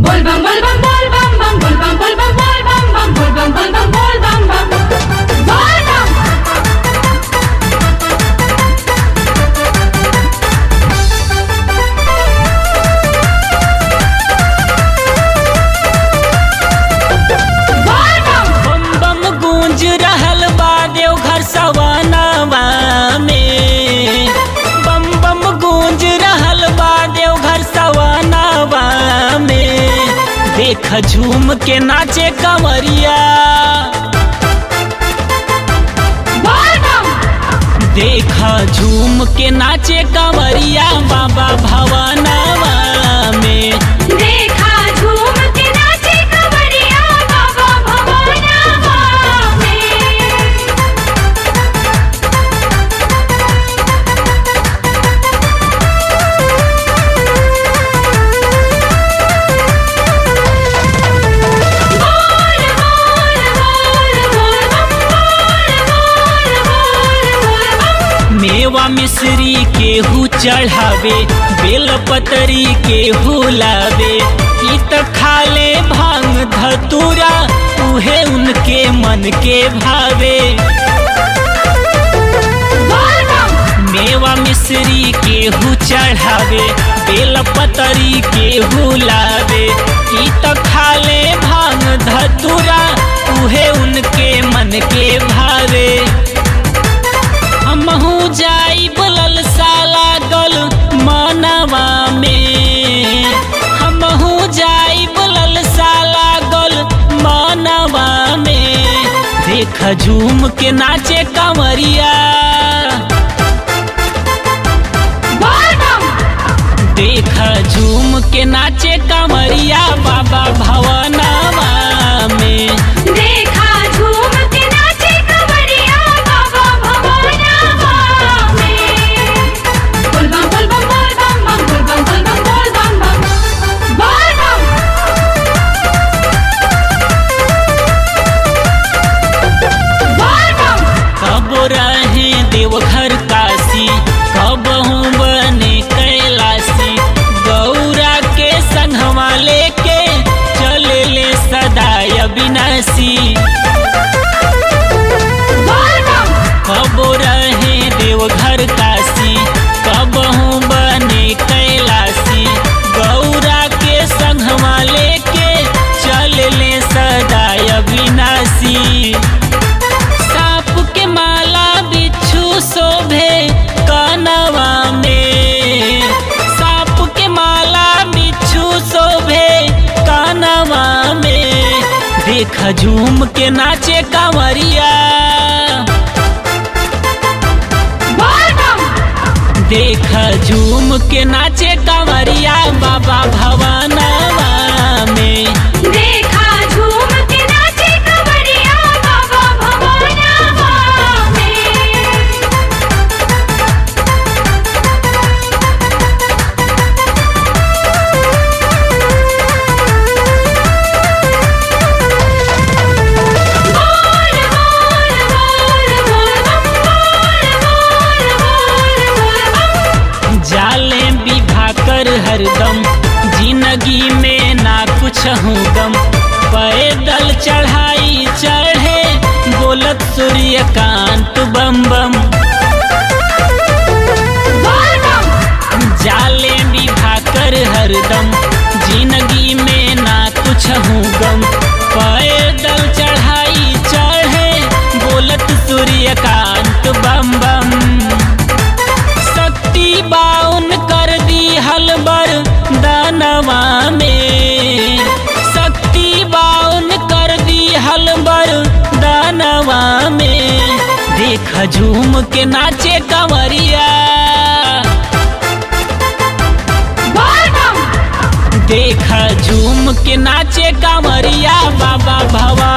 Bol bam bol bam bol bam bam bol bam bol bam bol bam bam bol bam bol bam bol bam bam bol bam bol bam बम बम गूंज रहल बा देवघर सवनवा में बम बम गूंज रहल बा देवघर सवनवा में देख झूम के नाचे कंवरिया bol bam देख झूम के नाचे कंवरिया बाबा भवनवा में देखा झूम के नाचे कवरिया बाबा भवनवा में बोल बोल बोल बोल बम बोल बोल बोल बोल बम मेवा मिश्री केहू चढ़ावे बेलपतरी केहू लावे ई त खाले भांग धतूरा उहे उनके मन के भावे बोल बम मेवा मिश्री केहू चढ़ावे बेलपतरी केहू लावे ई त खाले भांग धतूरा उहे उनके मन के भावे हमहू जाई बोलल साला गल मनवा में हमहू जाई बोलल साला गल मनवा में देख झूम के नाचे कंवरिया बोल बम देख झूम के नाचे कंवरिया बाबा भवनवा में देखा झूम के नाचे कवरिया बाबा भवनवा में बोल बम बोल बम बोल बम बम बोल बम बोल बम बोल बम बम बोल बम बोल बम कब रहे देवघर काशी कब हूँ बने कैलाशी गौरा के संगवा लेके चले ले सदाय अविनाशी बोल बम कब रहे देवघर काशी कब हूँ बने कैलाशी गौरा के संगवा लेके चले ले सदाय अविनाशी साप के माला बिच्छू शोभे कानवा में साप के माला बिच्छू शोभे कानवा में देख झूम के नाचे कंवरिया बोल बम देख झूम के नाचे कंवरिया बाबा भवनवा में देखा झूम के नाचे कवरिया बाबा भवनवा में बोल बोल बोल बोल बम बोल बोल बोल बोल बम जाले विभा कर हरदम जिंदगी में ना कुछ हूँ गम पैदल चढ़ाई चढ़े बोलत सूर्यकांत बम बम बोल बम जाले विभा कर हरदम जिंदगी में ना कुछ हूँ गम पैदल चढ़ाई चढ़े बोलत सूर्यकांत बम बम शक्ति बाउन कर दी हलबर दानवा में शक्ति बाउन कर दी हलबर दानवा में देख झूम के नाचे कंवरिया बोल बम देख झूम के नाचे कंवरिया बाबा भवा